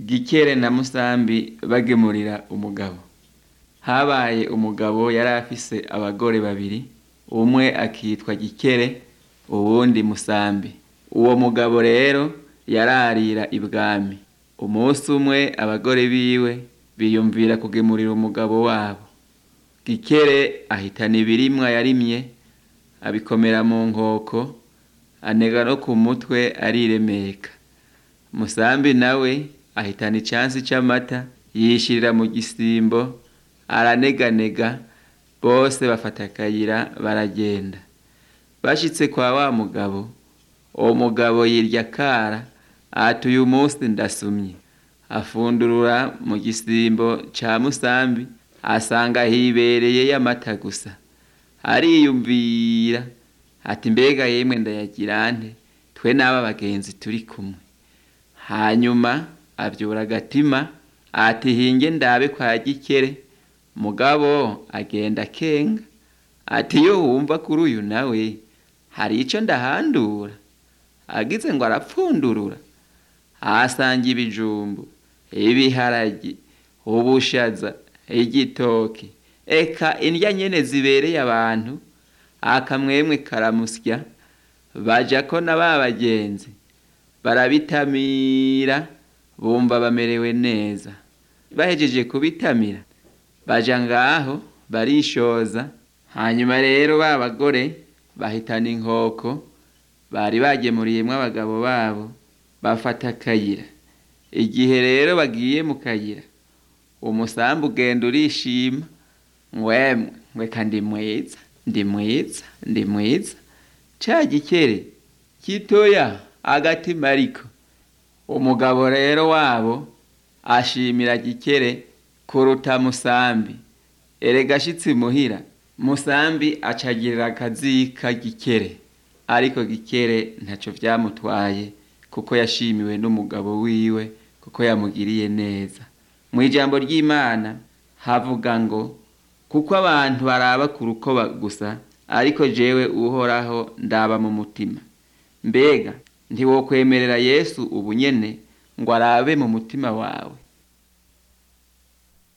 gikere na musambi bagemurira umugabo habaye umugabo yari afise abagore babiri umwe akitwa gikere uwundi musambi uwo mugabo rero yararira ibwami umunsi umwe abagore biwe biyumvira kugemurira umugabo wabo gikere ahitana ibirimwa yarimye abikomera mu nkoko anega no ku mutwe ariremeka musambi nawe ahitana icansi c'amata yishirira mu gisimbo araneganega bose bafata akayira baragenda bashitse kwa wa mugabo uwo mugabo yirya akara ati uyu munsi ndasumye afundurura mu gisimbo ca musambi asanga hibereye y'amata gusa ariyumvira ati mbega yemwe ndayagira nte twe n'aba bagenzi turi kumwe hanyuma avyura agatima ati hinge ndabe kwa gikere mugabo agenda kenga ati yo wumva kuri uyu nawe hari ico ndahandura agize ngo arapfundurura ahasanga ibijumbu ibiharagi ubushaza igitoki eka indya nyene zibereye abantu akamwemwe karamusya baja ko na ba bagenzi barabitamira bumva bamerewe neza bahejeje kubitamira baja ngaho barishoza hanyuma rero ba bagore bahitana inkoko bari bagemuriyemwo abagabo babo bafata akayira igihe rero bagiye mu kayira umusambi ugenda urishima ngwemwe ngweka ndi mwiza ndi mwiza ndi mwiza ca gikere gitoya agatima ariko umugabo rero wabo ashimira gikere kuruta musambi erega ashitse muhira musambi acagirira akazika gikere ariko gikere ntaco vyamutwaye kuko yashimiwe n'umugabo wiwe kuko yamugiriye neza mu ijambo ry'imana havuga ngo kuko abantu baraba ku rukoba gusa ariko jewe uhoraho ndaba mu mutima mbega ntiwokwemerera yesu ubu nyene ngo arabe mu mutima wawe